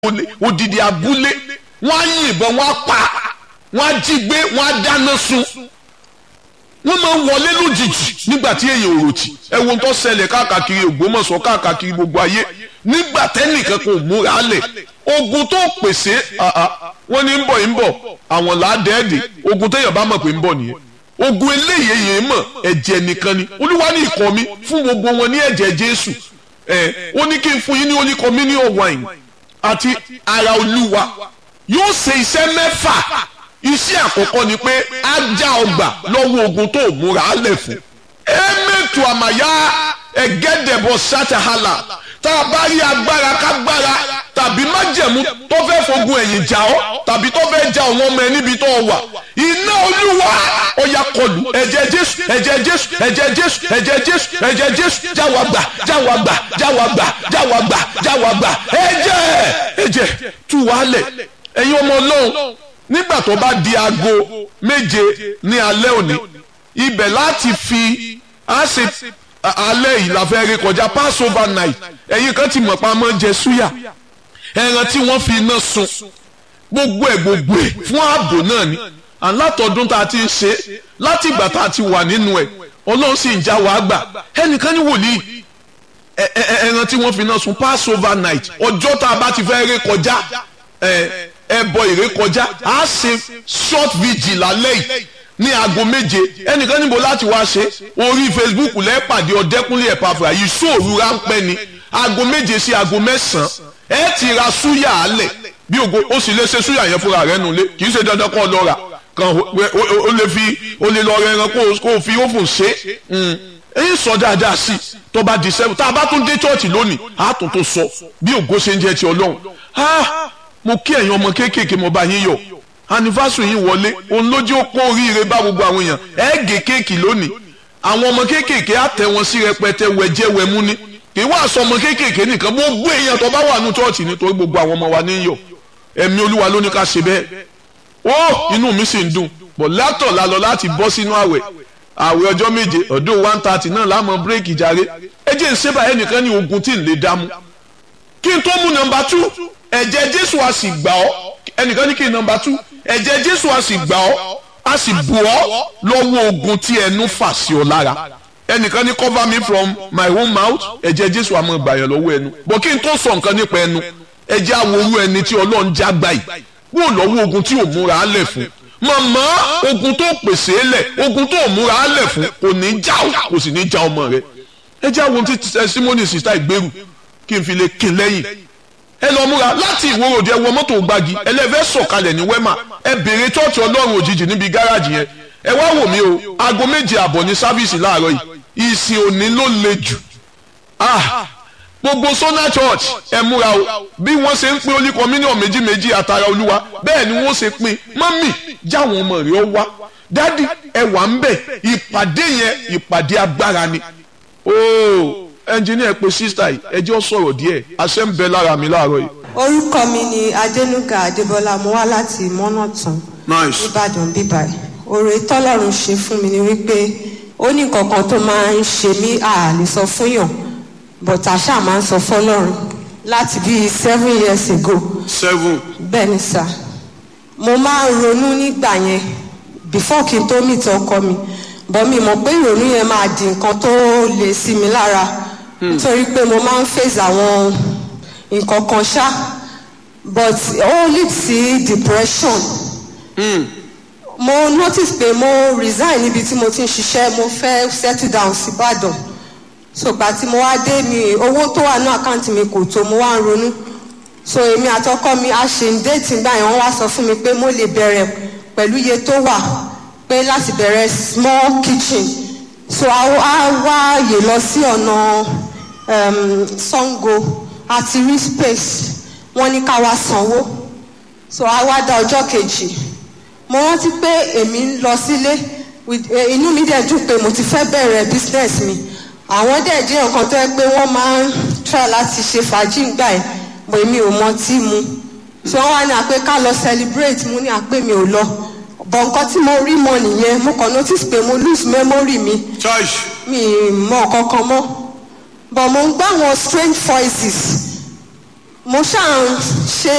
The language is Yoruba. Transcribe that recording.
odidi abúlé wọ́n á yìnbọn wọ́n á pa wọ́n á jí gbé wọ́n á dáná sun wọ́n máa ń wọlé lójijì nígbà tí èèyàn ò ròtì ẹ wo tó ṣẹlẹ̀ káàkiri Ògbómọ̀ṣọ́ káàkiri gbogbo ayé nígbà tẹ́nìkan kò múra lẹ̀ ogun tó pèsè wọ́n ní ń bọ̀ ń bọ̀ àwọn làádẹ́ẹ̀dẹ̀ ogun téèyàn bá mọ̀ pé ń bọ̀ nìyẹn ogun eléyìí yẹn mọ̀ ẹ̀jẹ̀ nìkan ni olúwa ní ikọ̀ mi fún gbogbo wọn ní ẹ̀jẹ̀ Jésù ẹ̀ ó ní kí n fún yín ní holy communion wine àti ara olúwa yóò ṣe iṣẹ́ mẹ́fà iṣẹ́ àkọ́kọ́ ni pé á já ọgbà lọ́wọ́ ogun tó múra á lẹ̀ fún. ẹ̀mẹ́tù àmàyá ẹ̀gẹ́dẹ̀bọ̀ ṣàtàhálà tá a bá rí agbára kágbára tàbí májẹ̀mú tó fẹ́ fogun ẹ̀yìn jà ọ́ tàbí tó fẹ́ ja àwọn ọmọ ẹ níbi tó wà iná olúwa ọ̀yà kọlù ẹ̀jẹ̀ jésù ẹ̀jẹ̀ jésù ẹ̀jẹ̀ jésù ẹ̀jẹ̀ jésù ẹ̀jẹ̀ jésù jáwa gbà jáwa gbà jáwa gbà jáwa gbà jáwa gbà ẹ̀jẹ̀ ẹ̀jẹ̀ tú wàálẹ̀ ẹ̀yin ọmọ ọlọ́run nígbà tó bá di aago méje ní alẹ́ òní ibẹ̀ láti fi á ṣe alẹ́ yìí la fẹ́ rí kọjá passover night ẹ̀yin kan ti mọ̀ pa mọ́ jẹ súyà ẹran tí wọ́n fi iná sun gbogbo ẹ̀ gbogbo ẹ̀ fún ààbò náà ni alátọ̀dún tá a ti ń ṣe láti ìgbà tá a ti wà nínú ẹ̀ ọlọ́run sì ń já wàá gbà ẹnìkan ní wòlíì ẹran tí wọ́n fi iná sun passover night ọjọ́ tá a bá ti fẹ́ rí kọjá ẹbọ ìré kọjá a ṣe short vigil lálẹ́ yìí ní aago méje ẹnìkan níbo láti wá ṣe orí facebook lẹ́pàdé ọ̀dẹ́kúnlé ẹ̀pàfà yìí sóòrù ráńpẹ́ ni aago méje sí aago mẹ́sàn-án ẹ ti ra súyà alẹ̀ bí ògo ó sì lè ṣe súyà yẹn fúnra rẹ̀ nulẹ̀ kì í ṣe dandan kọ́ lọ rà kan ó lè fi ó lè lọ rẹ ẹran kó o fi ófùn ṣe èyí sọ dáadáa sí tó bá di sẹ́wọ̀n tá a bá tún dé chọ́ọ̀chì lónìí a tún tó sọ bí ògo ṣe ń jẹ́ ti ọlọ́run mo kí ẹ̀yin ọmọ kéékèèké mo bá yín yọ̀ anifásùn yín wọlé òun lójú ó kó oríire bá gbogbo àwọn èèyàn ẹ gé kéèkì lónìí àwọn ọmọ kéékèèké á tẹ wọn sí rẹpẹtẹ wẹjẹ wẹmú ni kì í wá aṣọ ọmọ kéékèèké nìkan gbogbo èèyàn tó bá wà nù chọ́ọ̀chì nítorí gbogbo àwọn ọmọ wa ní yọ̀ ẹ̀mí olúwa ló ní ká ṣe bẹ́ẹ̀ ó inú mi sì ń dùn bọ̀ látọ̀ la lọ láti bọ́ sínú àwẹ̀ àwẹ̀ ọjọ́ méje ọdún one thirty náà láàmú bírèkì jàre ẹ jẹ́ ìṣẹ́bà ẹnìkan ní ogun tí ń lè dámú kí n tó mú nọ́mbà two ẹ̀jẹ̀ jésù a sì gbà ọ́ ẹnìkan ní kí n nọ́mbà two ẹ̀jẹ̀ jésù a sì gbà ọ́ a sì bù ọ́ lọ́wọ́ ogun tí ẹnu fà sí ọ lára ẹnìkan ní cover me from my own mouth ẹ̀jẹ̀ jésù àmọ́ ìgbàyàn lọ́wọ́ ẹnu bọ́ kí n tó sọ nǹkan nípa ẹnu ẹ̀jẹ̀ aworu ẹni tí ọlọ́run já gbà yìí wò lọ́wọ́ ogun tí ò múra á lẹ̀ fún màmá ogun tó pèsè é lẹ̀ ogun tó múra á lẹ̀ fún kò ní já o kò sì ní já ọmọ rẹ ẹ̀jẹ̀ àwọn tí testimony sista ìgbèrú kí n fi lè kin lẹ́yìn ẹ lọ múra láti ìwòròdì ẹ wọ mọ́tò gbági ẹlẹ́fẹ́ sọ̀kalẹ̀ ní wẹ́mà ẹ bèrè tọ́ọ̀tì ọlọ́run òjijì níbi gáràjì yẹn ẹ wá wò mí o aago méje àbọ̀ ní sáfíìsì láàárọ̀ yìí ìsìn òní ló le jù ah gbogbo sona church ẹ múra o bí wọ́n ṣe ń pín olí communion méjì méjì àtàrà olúwa bẹ́ẹ̀ ni wọ́n ṣe pín mọ́mì jáwọn ọmọ rẹ̀ ó wá dádì ẹ wà ń bẹ̀ ìpàdé yẹn ìpàdé agbára ni ooo ẹnjìníà pé sísítà yìí ẹjọ́ sọ̀rọ̀ díẹ̀ àṣẹ ń bẹ lára mi láàárọ̀ yìí. orúkọ mi ni adẹnuga adébọlá mo wá láti mọ́nàtàn nice nìbàdàn bíbáyìí oore tọ́lọ́run ṣe fún mi ni wípé ó ní kankan tó máa ń ṣe mí àlè sọ fún yàn but àṣà máa ń sọ fọ́lọ́run láti bíi seven years ago seven bẹ́ẹ̀ ni sà mo máa ń ronú nígbà yẹn before kí n tó meet ọkọ mi bọ́ mi mọ̀ pé ìrònú yẹn máa di nǹkan tó le sí mi lára nítorí pé mo máa ń face àwọn nǹkan kan ṣá but ó lead sí depression mo notice pé mo resign níbi tí mo ti ń ṣiṣẹ́ mo fẹ́ settle down sí Ìbàdàn so gbà tí mo wá dé mi owó tó wà ní àkáǹtì mi kò tó mo wá ń ronú so èmi àtọkọ mi a ṣe ń déètì gbà yẹn wọ́n wá sọ fún mi pé mo lè bẹ̀rẹ̀ pẹ̀lú iye tó wà pé láti bẹ̀rẹ̀ small kitchen so a wá àyè lọ sí ọ̀nà um, Sango àti rí space wọ́n ní ká wá sanwó so a wá dá ọjọ́ kejì mo rántí pé èmi ń lọ sílé inú mi dẹ̀ dùn pé mo ti fẹ́ bẹ̀rẹ̀ business mi àwọn dẹ̀ jẹ́ nǹkan tó yẹ pé wọ́n máa ń try láti ṣe fàájì gbà ẹ̀ bọ̀ èmi ò mọ tí mu so wọ́n wá ní àpé ká lọ celebrate mo ní àpé mi ò lọ bọ̀ nǹkan tí mo rí mọ nìyẹn mo kàn notice pé mo lose memory mi church mi mọ kankan mọ́ but mo ń gbọ́ àwọn strange voices mo ṣáà ń ṣe